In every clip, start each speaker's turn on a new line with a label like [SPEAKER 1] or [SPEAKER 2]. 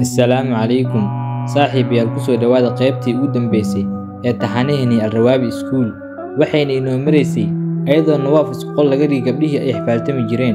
[SPEAKER 1] assalaamu calaykum saaxiibayaal ku soo dhowaada qaybtii ugu dambeysay ee taxanaheennii alrawaabi iskuul waxayna inoo maraysay ayadoo nawaaf isqol laga dhigi gabdhihii ay xifaaltami jireen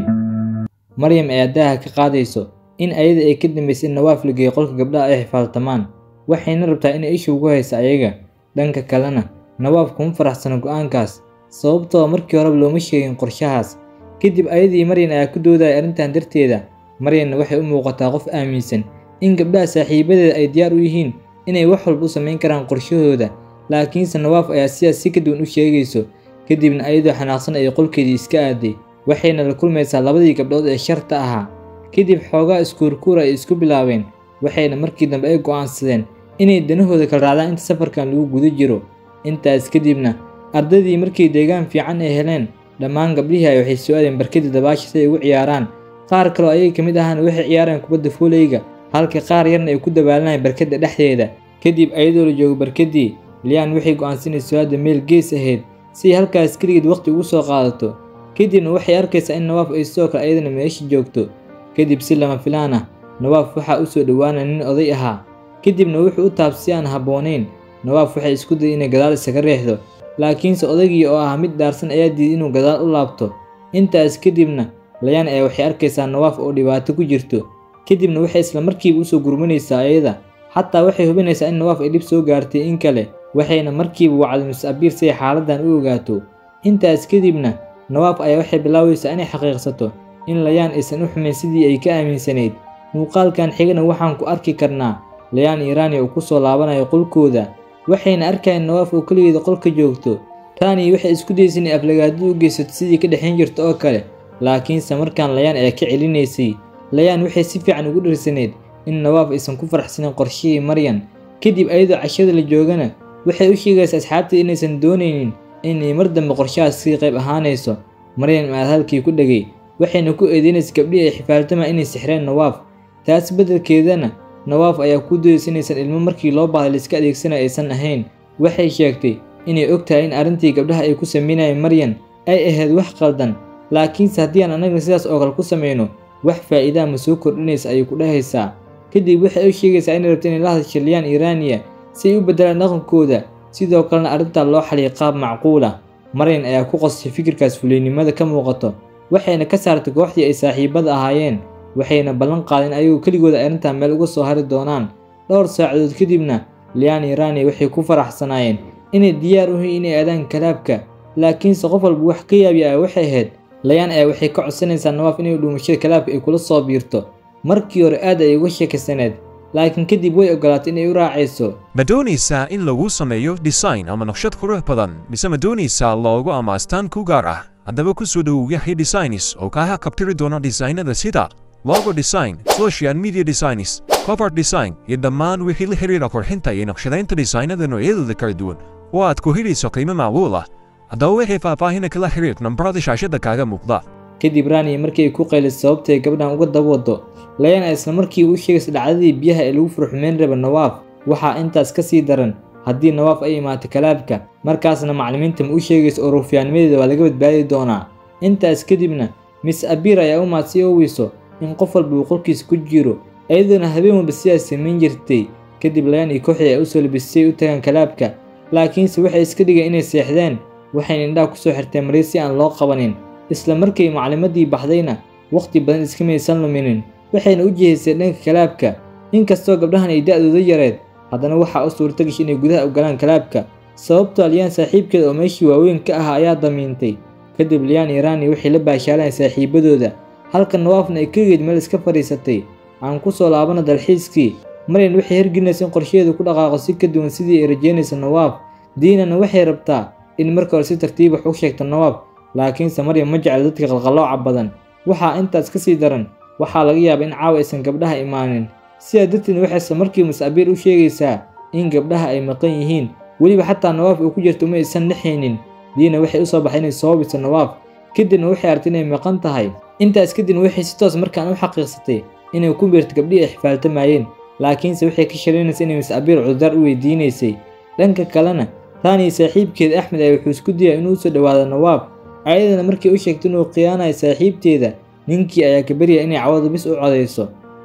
[SPEAKER 1] maryam ayaa daaha ka qaadayso in ayada ay ka dambaysay in nawaaf la geeyo qolka gabdhaha ay xifaaltamaan waxayna rabtaa inay isha ugu hayso ayaga dhanka kalena nawaaf kuma faraxsano go'aankaas sababtoo markii horeba looma sheegin qorshahaas kadib ayadii maryan ayaa ku doodaya arrintan darteeda maryanna waxay u muuqataa qof aaminsan in gabdhaha saaxiibadeeda ay diyaar u yihiin inay wax walba u samayn karaan qorshahooda laakiinse nawaaf ayaa sidaas si ka duwan u sheegayso kadibna ayadoo xanaaqsan ayay qolkeedii iska aaday waxayna la kulmaysaa labadii gabdhood ee sharta ahaa kadib xoogaa iskuurkuur ay isku bilaabeen waxayna markii dambe ay go'aansadeen inay danahooda kala raacdaan inta safarkan lagu guda jiro intaas kadibna ardaydii markay deegaan fiican ay heleen dhammaan gabdhihii ay waxay soo aadeen barkadii dabaasha si ay ugu ciyaaraan qaar kaloo ayaga ka mid ahaana waxay ciyaareen kubadda fuuleyga halka qaar yarna ay ku dabaalanayeen barkadda dhexdeeda kadib ayadoo la joogo barkadii liyaan waxay go'aansanayso hadda meel gees ahayd si ay halkaas keligeed waqti ugu soo qaadato kadibna waxay arkaysaa in nawaaf ay sidoo kale ayadana meesha joogto kadib si lama filaan ah nawaaf waxaa u soo dhowaanaya nin oday ahaa kadibna wuxuu u taab si aan habboonayn nawaaf waxay isku dayay inay gadaal isaga reexdo laakiinse odaygii oo ah mid dhaarsan ayaa diiday inuu gadaal u laabto intaas kadibna layaan ayaa waxay arkaysaa nawaaf oo dhibaato ku jirto kadibna waxay isla markiiba usoo gurmanaysaa ayada xataa waxay hubinaysaa in nawaaf ay dhib soo gaartay in kale waxayna markiiba wacday mis-abiir si ay xaaladdan u ogaato intaas kadibna nawaaf ayaa waxay bilaabaysaa inay xaqiiqsato in layaan aysan u xumayn sidii ay ka aaminsanayd muuqaalkan xigana waxaan ku arki karnaa layaan iiraani oo ku soo laabanayo qolkooda waxayna arkayeen nawaaf oo keligeeda qolka joogto taanii waxay isku daysa inay aflagaadada u geysato sidii ka dhexayn jirta oo kale laakiinse markaan layaan ayaa ka celinaysay layaan waxay si fiican ugu dhirsaneyd in nawaaf aysan ku faraxsanin qorshihii maryan kadib ayadoo cashada la joogana waxay u sheegaysaa asxaabtii inaysan doonaynin inay mar dambe qorshahaas sii qayb ahaanayso maryan aad halkii ku dhegay waxayna ku eedeynaysa gabdhihii ay xifaaltamaa inay sixreen nawaaf taas beddelkeedana nawaaf ayaa ku dayaysa inaysan ilmo markii loo baahday laiska adeegsanayo aysan ahayn waxay sheegtay inay og tahay in arrintii gabdhaha ay ku samaynayeen maryan ay ahayd wax qaldan laakiinse haddii aan annagna sidaas oo kale ku samayno wax faa'iidaa ma soo kordhinaysa ayay ku dhahaysaa kadib waxay u sheegaysaa inay rabto inay la hadasho liyaan iiraaniya si ay u beddelaan dhaqankooda sidoo kalena arrintaa loo xaliyay qaab macquula maryan ayaa ku qosay fikirkaas fuliynimada ka muuqato waxayna ka saartay kooxdii ay saaxiibada ahaayeen waxayna ballan qaadeen ayagoo keligooda arrintaa meel uga soo hari doonaan dhowr saacadood kadibna liyaan iiraaniya waxay ku faraxsanaayeen inay diyaar u yihiin inay aadaan kalaabka laakiinse qof walba wax ka yaabi ah waxay ahayd layaan ayaa waxay ka codsanaysaa nawaaf inay dhuumashada kalaabka ay kula soo biirto markii hore aad ay uga sheekaysaneed laakiin kadib way ogolaatay inay u raacayso
[SPEAKER 2] ma doonaysaa in lagu sameeyo design ama naqshad qurux badan mise ma doonaysaa loogo ama astaan ku gaar ah haddaba ku soo dhowow yaxya designs oo kaaha kabtiri doona designada sida logo design social media designs cover design iyo dhammaan wixii la xiriira qurxinta iyo naqshadaynta designada noocyadooda kala duwan oo aad ku helayso qiimo macquul ah haddaba wixii faahfaahina kala xiriir nambarada shaashada kaaga muuqda
[SPEAKER 1] kadib raaniya markii ay ku qaylisay sababtay gabdhan uga dabwado layaan ay isla markii u sheegaysa dhacdadii biyaha ee lagu furxumeyn raba nawaaf waxaa intaas ka sii daran haddii nawaaf ay imaato kalaabka markaasna macallimiinta ma u sheegaysa oo ruufyaanimadeeda waa laga badbaadi doonaa intaas kadibna miss abiir ayaa u maad si oweyso in qof walba uu qolkiisa ku jiro iyadoona habeen walba sidaas samayn jirtay kadib layaan iyo kooxdii ay usoo labisay u tagaan kalaabka laakiinse waxay iska dhigeen inay seexdeen waxayna indhaha kusoo xirteen marii si aan loo qabanin isla markay maclimadii baxdayna wakhti badan iska maysan luminin waxayna u jihaysay dhanka kalaabka inkastoo gabdhahan ay da'dooda yareed haddana waxaa u suurtagashay inay gudaha u galaan kalaabka sababtoo liyaan saaxiibkeeda oo meeshii waaweyn ka ahaa ayaa damiintay kadib liyaan iiraani waxay la baashaaleen saaxiibadooda halka nawaafna ay keligeed meel iska fadhiisatay aan ku soo laabana dalxiiskii maryan waxay hergelinaysa in qorshaheedu ku dhaqaaqo si ka duwan sidii ay rajeynaysa nawaaf diinana waxay rabtaa in marka hore si tartiib wax u sheegto nawaaf laakiinse maryan ma jecla dadka qalqallooca badan waxaa intaas ka sii daran waxaa laga yaabaa in caawa aysan gabdhaha imaanin sidaa darteed waxay isla markii mas-abiir u sheegaysaa in gabdhaha ay maqan yihiin weliba xataa nawaaf oo ku jirta uma aysan dhexaynin diina waxay u soo baxay inay soo biso nawaaf kadibna waxay artay inay maqan tahay intaas kadibna waxay si toos markaan u xaqiiqsatay inay ku biirto gabdhihii ay xifaaltamayeen laakiinse waxay ka sharaynaysa inay mas-abiir cudurdaar u weydiinaysay dhanka kalena taanii saaxiibkeeda axmed ayaa wuxuu isku dayay inuu usoo dhowaado nawaaf ayadana markii u sheegtay inuu khiyaanayo saaxiibteeda ninkii ayaa ka baryaya inay cawada bis u codayso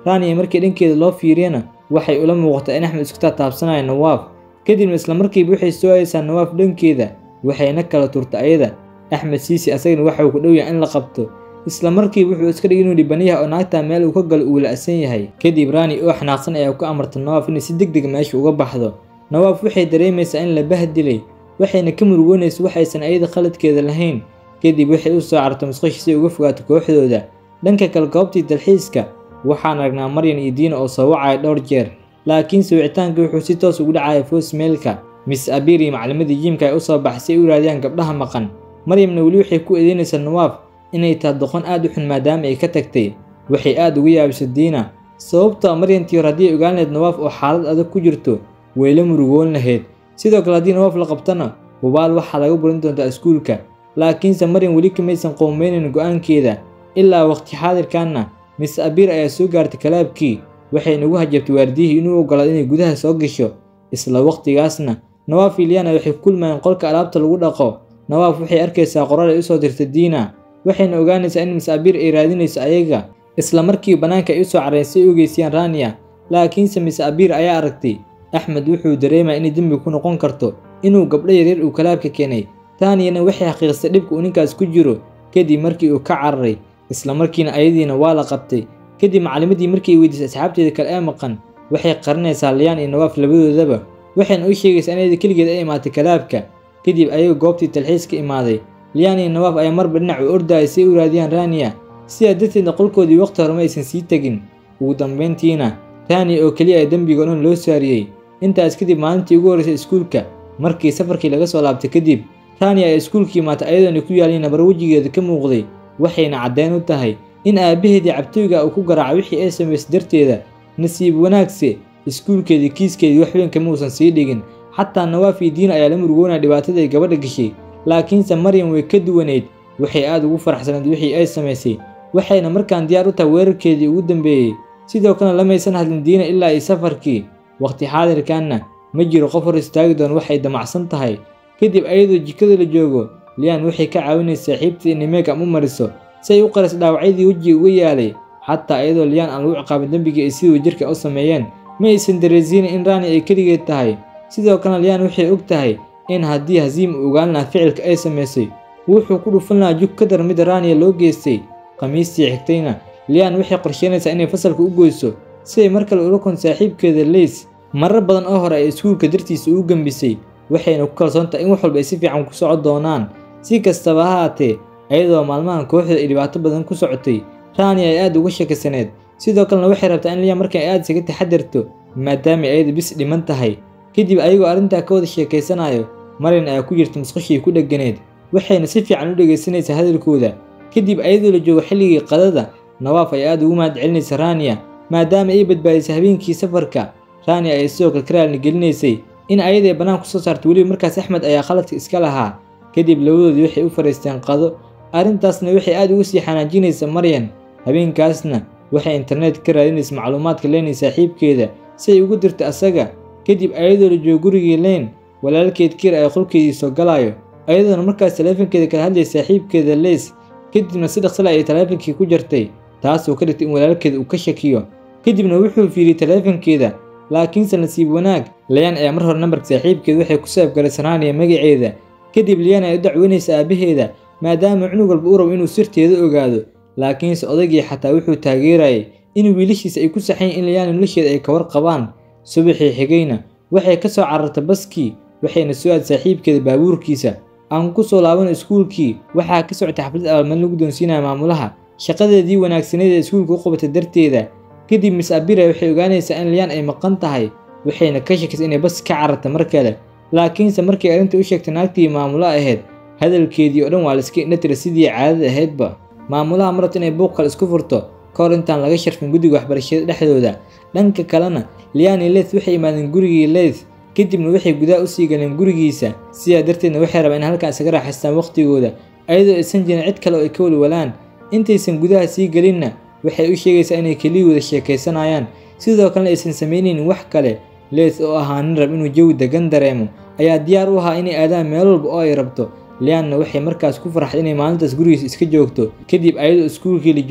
[SPEAKER 1] rania markii dhankeeda loo fiiriyana waxay ula muuqataa in axmed isku taataabsanayo nawaaf kadibna islamarkiiba waxay soo haysaa nawaaf dhankeeda waxayna kala turta ayada axmed siisi asagana waxa uu ku dhow yahay in la qabto isla markiiba wuxuu iska dhigay inuu dhibanayaha oo naagtaa meel uu ka galo uu la'san yahay kadib rani oo xanaaqsan ayaa ku amarta nawaaf inay si deg deg meesha uga baxdo nawaaf waxay dareemaysaa in la bahdilay waxayna ka murugoonaysa waxaysan ayada khaladkeeda lahayn kadib waxay u soo carto musqashi si ay uga fogaato kooxdooda dhanka kale goobtii dalxiiska waxaan aragnaa maryan iyo diina oo soo wacaya dhowr jeer laakiinse wicitaanka wuxuu si toos ugu dhacaya foosmeelka miss abir iyo maclimadii jiimka ay u soo baxay si ay u raadiyaan gabdhaha maqan maryamna weli waxay ku eedeynaysaa nawaaf inay tahay doqon aad u xun maadaama ay ka tagtay waxay aad uga yaabisay diina sababtoo maryantii hor haddii ay ogaan lahayd nawaaf oo xaalad adag ku jirto way la murugoon lahayd sidoo kale haddii nawaaf la qabtana hubaal waxaa laga burin doontaa iskuulka laakiinse maryan weli kamaysan qoomeynayn go'aankeeda ilaa waqti xaadirkanna miss abir ayaa soo gaartay kalaabkii waxay nagu hajabtay waardiyihii inuu ogolaado inay gudaha soo gasho isla waqtigaasna nawaaf iyo liana waxay ku kulmayeen qolka alaabta lagu dhaqo nawaaf waxay arkaysaa qoraal ay usoo dirtay diina waxayna ogaanaysaa in miss abir ay raadinayso ayaga isla markii bannaanka ay usoo careen si ay u geysiyaan rania laakiinse miss abir ayaa aragtay axmed wuxuu dareemaya inay dembi ku noqon karto inuu gabdho yaryar uu kalaabka keenay taaniyana waxay xaqiiqsay dhibka uu ninkaas ku jiro kadib markii uu ka cararay isla markiina ayadiina waa la qabtay kadib maclimadii markii ay weydiisay asxaabteeda kale ee maqan waxay qarinaysaa liyaan iyo nawaaf labadoodaba waxayna u sheegaysaa in ayada keligeed ay imaatay kalaabka kadib ayaga goobtii talxiiska imaaday liyaan iyo nawaaf ayaa marba dhinac u ordayay si ay u raadiyaan rania sidaa darteedna qolkoodii waqti horema aysan sii tegin ugu dambayntiina rania oo keliya ay dembiga o dhan loo saariyey intaas kadib maalintii ugu horreysay iskuulka markii safarkii laga soo laabtay kadib rania ay iskuulka imaatay ayadoona ku yaaliin nabar wejigeeda ka muuqday waxayna caddeyn u tahay in aabbaheedii cabtooyga uu ku garaacay wixii ay samaysay darteeda nasiib wanaagse iskuulkeedii kiiskeedii wax weyn kama uusan sii dhigin xataa nawaaf iyo diina ayaa la murugoonaya dhibaatada ay gabadha gashay laakiinse maryam way ka duwaneyd waxay aad ugu faraxsanayd wixii ay samaysay waxayna markaan diyaar u tahay weerarkeedii ugu dambeeyey sidoo kalena lamaysan hadlin diina ilaa iyo safarkii waqti xaadirkanna ma jiro qof hor istaagi doon waxay damacsan tahay kadib ayadoo jikada la joogo liyaan waxay ka caawinaysa saaxiibteeda inay meegam u mariso si ay u qaris dhaawacyadii wejiga uga yaalay xataa ayadoo liyaan aan lagu ciqaabin dembigii ay siduu jirka u sameeyeen ma aysan dareensiinin in rani ay keligeed tahay sidoo kalena liyaan waxay og tahay in haddii hasiim uu ogaan lahaa ficilka ay samaysay wuxuu ku dhufan lahaa jug ka dar mida raniya loo geystay khamiistii xigtayna liyaan waxay qorsheynaysaa inay fasalka u goyso si ay mar kale ula kon saaxiibkeeda leys marar badan oo hore ay iskuulka dartiisa ugu gembisay waxayna ku kalsoon tahay in wax walba ay si fiican ku socon doonaan si kastaba ha haatee ayadoo maalmahan kooxda ay dhibaato badan ku socotay rani ay aad uga shakisaneed sidoo kalena waxay rabtaa in liya markan ay aad isaga taxadarto maadaama ayada bis dhiman tahay kadib ayagoo arrintaa ka wada sheekaysanayo maryan ayaa ku jirta musqashii ku dhegganeed waxayna si fiican u dhegaysanaysaa hadalkooda kadib ayadoo la joogo xilligii qadada nawaaf ay aad ugu mahad celinaysa raniya maadaama ay badbaadisay habeenkii safarka rania ay sidoo kale ka raalni gelinaysay in ayaday bannaan ku soo saarto weliba markaas axmed ayaa khaladka iska lahaa kadib labadoodii waxay u fariisteen qado arrintaasna waxay aad ugu sii xanaajinaysa maryan habeenkaasna waxay internet ka raadinaysa macluumaadka leynay saaxiibkeeda si ay ugu dirto asaga kadib ayadoo la joogo gurigii leyn walaalkeed kiir ay qolkeedii soo galayo ayadoona markaas taleefankeeda kala hadlay saaxiibkeeda leys kadibna si dhaqsale ayay taleefankii ku jartay taasoo ka dhigtay in walaalkeeda uu ka shakiyo kadibna wuxuu fiiriyey taleefankeeda laakiinse nasiib wanaag layaan ayaa mar hore nambarka saaxiibkeeda waxay ku saabgalay sanaaniya magaceeda kadib liyaan ay u dacweynaysa aabaheeda maadaama cunug walba u rabo inuu sirteeda ogaado laakiinse odaygii xataa wuxuu taageerayay in wiilashiisa ay ku saxayn in liyaan nolosheeda ay ka warqabaan subaxii xigayna waxay ka soo carartay baskii waxayna soo aad saaxiibkeeda baabuurkiisa aan ku soo laabano iskuulkii waxaa ka socotay xaflad abaalmarin lagu doonsiinaya maamulaha shaqadeedii wanaagsaneed ee iskuulka u qabatay darteeda kadib miss abira waxay ogaanaysaa in liyaan ay maqan tahay waxayna ka shakisay inay bas ka carartay mar kale laakiinse markay arrinta u sheegtay naagtii maamulo ahayd hadalkeedii oo dhan waa la iska indhatira sidii caadada ahaydba maamulaha marabta inay buuq kale isku furto ka hor intaan laga sharfin guddiga waxbarashada dhexdooda dhanka kalena liani leth waxay imaadeen gurigii leth kadibna waxay gudaha usii galeen gurigiisa sidaa darteedna waxay rabaan in halkan isaga raaxaystaan waqtigooda ayadoo aysan jirin cid kale oo ay ka walwalaan intaysan gudaha sii gelinna waxay u sheegaysaa inay keliyooda sheekaysanayaan sidoo kalena aysan samaynaynin wax kale leeth oo ahaa nin rab inuu jawi degan dareemo ayaa diyaar u ahaa inay aadaan meel walba oo ay rabto lianna waxay markaas ku farxday inay maalintaas gurigiisa iska joogto kadib ayadoo iskuulkii la joogo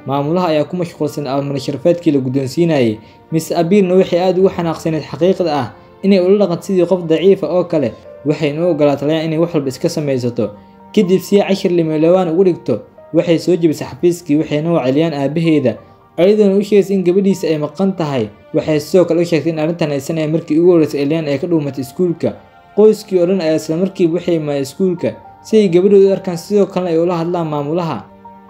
[SPEAKER 1] maamulaha ayaa ku mashquulsan abaalmarin sharafeedkii la guddoonsiinayay miss abiirna waxay aad ugu xanaaqsaneed xaqiiqda ah inay ula dhaqan sidii qof daciifa oo kale waxayna u ogolaatay layaan inay wax walba iska samaysato kadib si cashir limeelowaan ugu dhigto waxay soo jebisay xafiiskii waxayna waceliyaan aabaheeda ayadoona u sheegaysa in gabadhiisa ay maqan tahay waxay sidoo kale u sheegtay in arrintan aysan ahayn markii ugu horreysay elyan ay ka dhuumatay iskuulka qoyskii oo dhan ayaa isla markiiba waxay imaadeen iskuulka si ay gabadhooda u arkaan sidoo kalena ay ula hadlaan maamulaha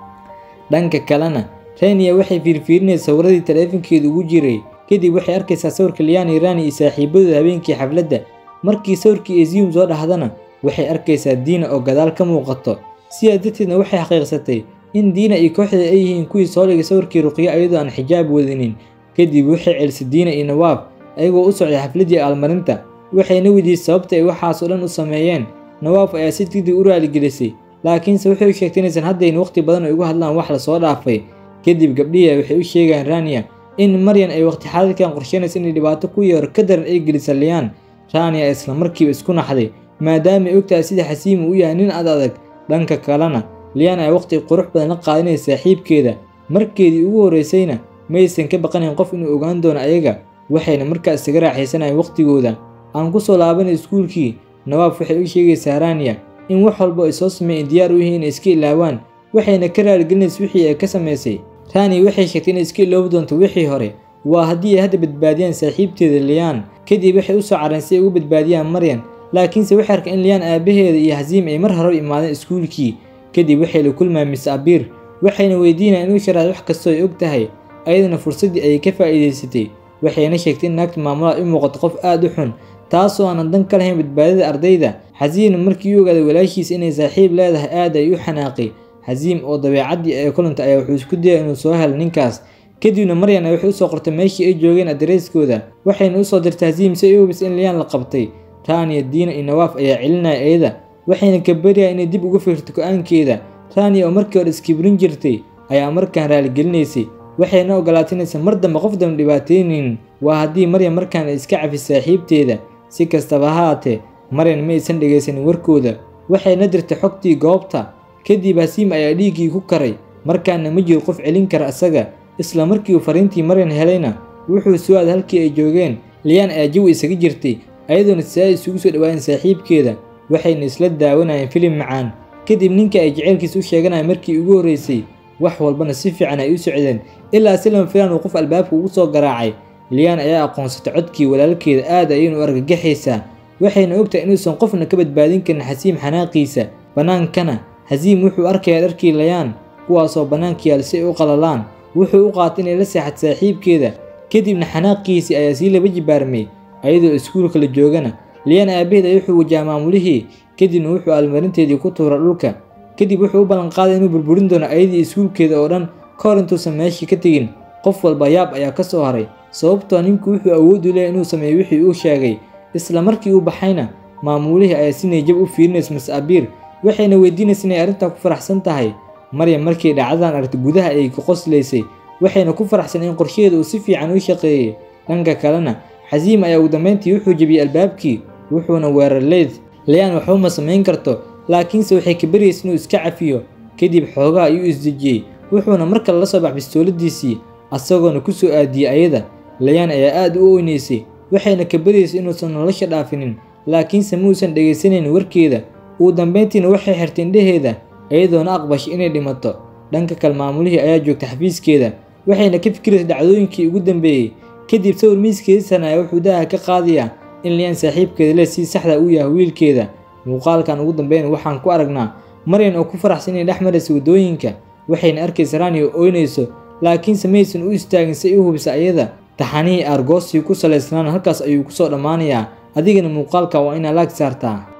[SPEAKER 1] dhanka kalena renia waxay fiirfiirinaysa sawirradii taleefankeeda ugu jiray kadib waxay arkaysaa sawirka liani rani iyo saaxiibadooda habeenkii xafladda markii sawirkii ezium soo dhahdana waxay arkaysaa diina oo gadaal ka muuqato sidaa darteedna waxay xaqiiqsatay in diina iyo kooxda ay yihiin kuwii soo dhigay sawirkii ruqyo ayadoo aan xijaab wadinin kadib waxay celisay diina iyo nawaaf ayagoo u socday xafladdii aalmarinta waxayna weydiisay sababta ay waxaas oo dhan u sameeyeen nawaaf ayaa si degdeg u raaligelisay laakiinse waxay u sheegtay inaysan haddayn waqti badan ay uga hadlaan wax lasoo dhaafay kadib gabdhihii waxay u sheegaan rania in maryan ay waqti xaadirkan qorsheynaysa inay dhibaato ku yeero ka daran ay gelisa liyaan rania isla markiiba isku naxday maadaama ay ogtahay sida xasiimu u yahay nin ad adag dhanka kalena liyaan ayaa waqti qurux badan la qaadanaysa saaxiibkeeda markeedii ugu horreysayna maysan ka baqanayn qof inuu ogaan doono ayaga waxayna markaas isaga raaxaysanayeen waqtigooda aan ku soo laabanay iskuulkii nawaaf waxay u sheegaysaa rania in wax walba ay soo sameeyeen diyaar u yihiin inay iska ilaawaan waxayna ka raaligelinaysa wixii ay ka samaysay rani waxay sheegtay inay iska iloobi doonto wixii hore waa haddii ay hadda badbaadiyaan saaxiibteeda liyaan kadib waxay u soo careen si ay ugu badbaadiyaan maryan laakiinse waxay arkeen in liyaan aabaheeda iyo xasiim ay mar hore imaadeen iskuulkii kadib waxay la kulmaan miss abiir waxayna weydiinayaan inuu sharaad wax kastoo ay og tahay ayadana fursaddii ayay ka faa'iidaysatay waxayna sheegtay in naagta maamulaha u muuqato qof aad u xun taasoo aanan dan ka lahayn badbaadada ardayda xasiimna markii u ogaaday walaashiisa inay saaxiib leedahay aad ay u xanaaqay xasiim oo dabeecaddii ay kulantay ayaa wuxuu isku dayay inuu soo helo ninkaas kadibna maryan ay waxay usoo qortay meeshii ay joogeen adareyskooda waxayna usoo dirtay xasiim si ay u hubisay in liyaan la qabtay rania diina iyo nawaaf ayaa celinaya ayada waxayna ka baryahay inay dib uga fikirto go-aankeeda rania oo markii hore iskibrin jirtay ayaa markaan raaligelineysay waxayna ogolaatay inaysan mar dambe qof dambe dhibaataynaynin waa haddii maryan markaan ay iska cafis saaxiibteeda si kastaba ha haatee maryan ma aysan dhegaysanin warkooda waxayna dirtay xogtii goobta kadib hasiim ayaa dhiiggii ku karay markaana ma jiro qof celin kara isaga isla markii uu fariintii maryan helayna wuxuu soo aaday halkii ay joogeen liyaan ayaa jawi isaga jirtay ayadoona si ay isugu soo dhawaayeen saaxiibkeeda waxayna isla daawanayeen filim macaan kadib ninka ay jaceylkiisa u sheeganaya markii ugu horreysay wax walbana si fiican ay u socdeen ilaa si lama filaan uu qof albaabka ugu soo garaacay liyaan ayaa aqoonsatay codkii walaalkeeda aad ayaynu u argagaxaysaa waxayna ogtahay inuusan qofna ka badbaadin karin xasiim xanaaqiisa bannaankana xasiim wuxuu arkayaa dharkii layaan kuwaasoo bannaanka yaal si ay u qalalaan wuxuu u qaatay inay la seexad saaxiibkeeda kadibna xanaaqiisii ayaa sii laba jibaarmay ayadoo iskuulka la joogana liyaan aabaheed ay wuxuu wajaha maamulihii kadibna wuxuu almarinteedii ku tuura dhulka kadib wuxuu u ballanqaaday inuu burburin doono ayadii iskuulkeeda oo dhan ka hor intuusan meeshii ka tegin qof walba yaab ayaa ka soo haray sababtoo ninku wuxuu awood u leeyahy inuu sameeyo wixii uu sheegay isla markii uu baxayna maamulihii ayaa si niyajab u fiirinaysa mas abiir waxayna weydiinaysa inay arrintaa ku faraxsan tahay maryam markii dhacdadan aragtay gudaha ay ka qoslaysay waxayna ku faraxsan in qorshaheeda uu si fiican u shaqeeyey dhanka kalena xasiim ayaa ugu dambeyntii wuxuu jebiyey albaabkii wuxuuna weerar leyd layaan waxba ma samayn karto laakiinse waxay ka baryaysa inuu iska cafiyo kadib xoogaha ayuu isdejiyey wuxuuna mar kale la soo bax bistooladiisii asagoona ku soo aadiyey ayada layaan ayaa aad u oynaysay waxayna ka baryaysay inuusan nolosha dhaafinin laakiinse muusan dhegaysanayn warkeeda ugu dambeyntiina waxay xirtay indhaheeda iyadoona aqbashay inay dhimato dhanka kale maamulihii ayaa joogtay xafiiskeeda waxayna ka fikiraysay dhacdooyinkii ugu dambeeyey kadib sawir miiskeedisan ayaa wuxuu daaha ka qaadayaa in liyaan saaxiibkeeda le si saxda u yahay wiilkeeda muuqaalkan ugu dambeyn waxaan ku aragnaa maryan oo ku faraxsan inay dhex maraysa waddooyinka waxayna arkaysa rani oo oynayso laakiinse maysan u istaagin si ay u hubisa ayada taxanihii argoosii ku salaysnaan halkaas ayuu kusoo dhammaanayaa adigana muuqaalka waa inaa laag saartaa